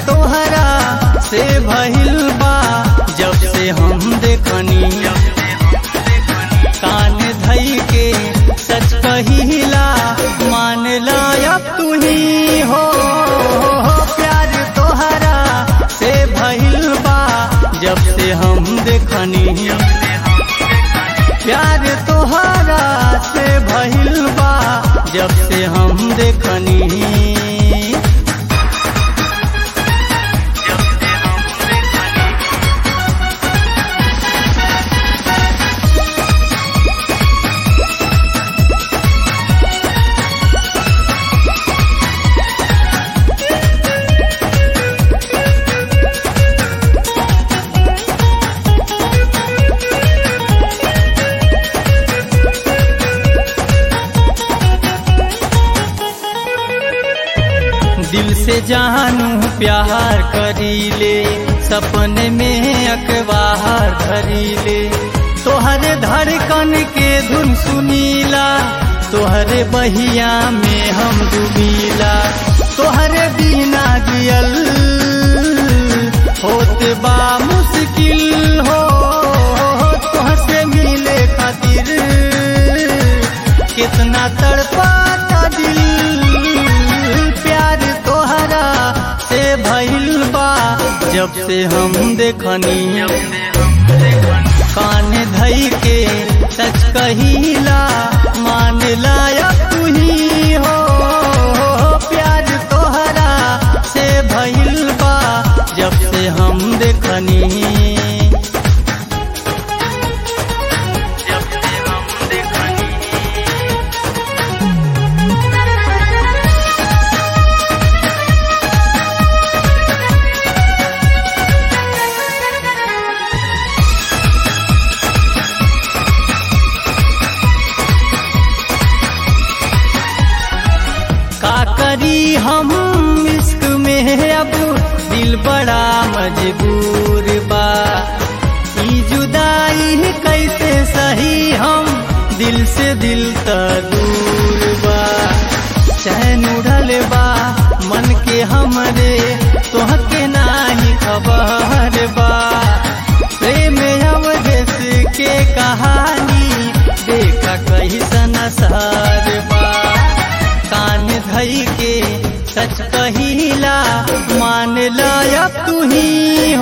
तोहरा से भइल बा जब से हम देखनी कान धई के सच कहिला मान लायक तू ही हो प्यार तोहरा से भइल बा जब से हम देखनी प्यार तोहरा से भइल बा जब से हम देखनी दिल से जानू प्यार करीले सपने में अखबार धरीले तोहरे धड़कन के धुन सुनीला तोहरे बहिया में हम डूबीला तोहरे बिना जियल होत बा मुश्किल हो तोहसे मिले खातिर कितना तड़पाता दिल प्यार तोहरा से भइल बा जब से हम देखनी कान धई के सच कहिला मान लायक तू ही हो प्यार तोहरा से भइल बा जब से हम देखनी जब से हम देखनी का करी हम इश्क में अब दिल बड़ा मजबूर बा ई जुदाई कैसे सही हम दिल से दिल त दूर बा चैन उड़ल बा मन के हमरे तोहके नाही खबर बा प्रेम अवदेश के कहानी देखा कैसन सार बा कान धई के सच कहिला मान लायक तू ही